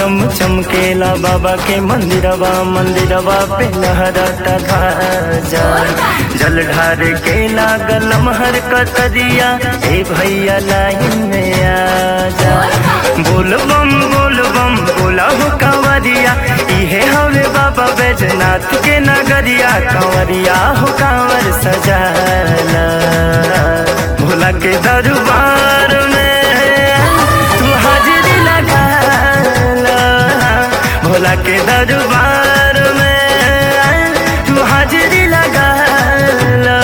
चम चमकेला बाबा के मंदिरवा मंदिरवा पे लहराता ध्वजा जल ढार के लागल महर कतरिया ए भैया लाइन में आजा बोल बम बोल बम बोला हो कांवरिया इहे हवे बाबा बैजनाथ के नगरिया कांवरिया हो कांवर सजाला भोला के दरबार में तू हाजिरी लगा ला। भोला के दरबार में तू हाजिरी लगा ला।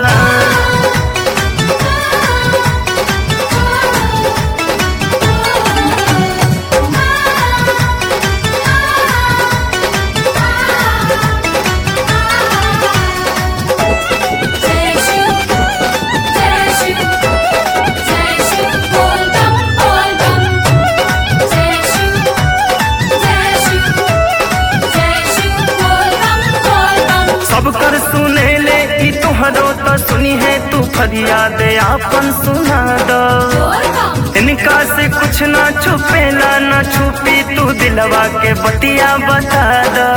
जय शिव जय शिव जय शिव बोल बम बोल बम जय शिव जय शिव जय शिव बोल बम बोल बम सब कर सुने ले ई तुहरो तो सुनी है तू फरियाद आपन सुना दो बोल बम इनका से कुछ ना छुपेला ना छुपी तू दिलवा के बतिया बता दो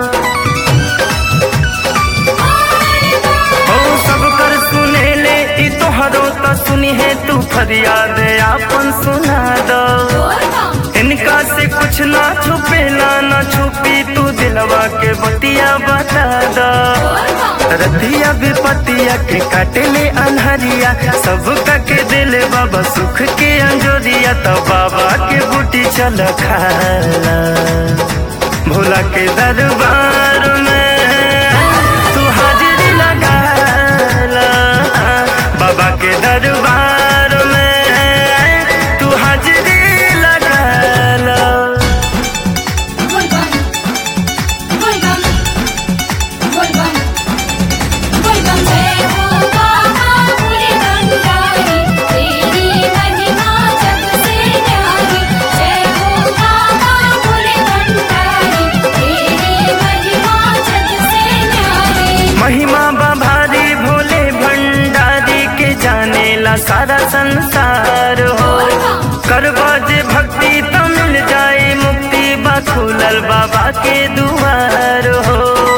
ओ सब कर सुने ले ई तुहरो तो सुनी है तू फरियाद आपन सुना दो बोल बम इनका से कुछ ना छुपेला ना छुपी तू दिलवा के बतिया बता दो बोल बम रतिया विपतिया के काटले अनहरिया सब के दिल बाबा सुख के अंजोरिया तो बाबा के बूटी चल खाला भोला के दरबार में तू हाजिरी लगा ला। बाबा के दरबार में तू हाजिरी लगा ला। बोल बम बोल बम बोल बम बोल बम जय हो बाबा पूरे गंगारी तेरी महिमा जग से न्यारी जय हो बाबा पूरे गंगारी तेरी महिमा जग से न्यारी महिमा बभारी भोले भंडारी के जाने ला सारा संसार हो करवा जे भक्ति तो मिल जाए मुक्ति बा खुलल बाबा के दुआर हो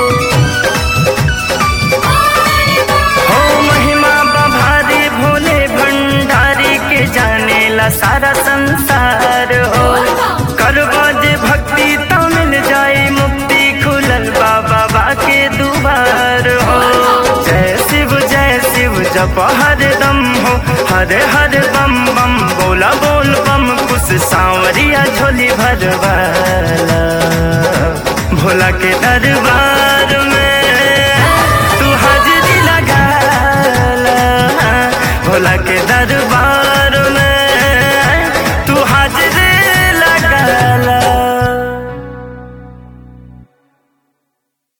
हो महिमा बभारी भोले भंडारी के जाने ला सारा संसार हो करवा जे भक्ति तो मिल जाए मुक्ति खुलल बाबा बा के दुआर हो जय शिव जय शिव जप हर दम हो हर हर बम बम बोला बोल बम कुछ सांवरिया झोली भरवाला भोला के दरबार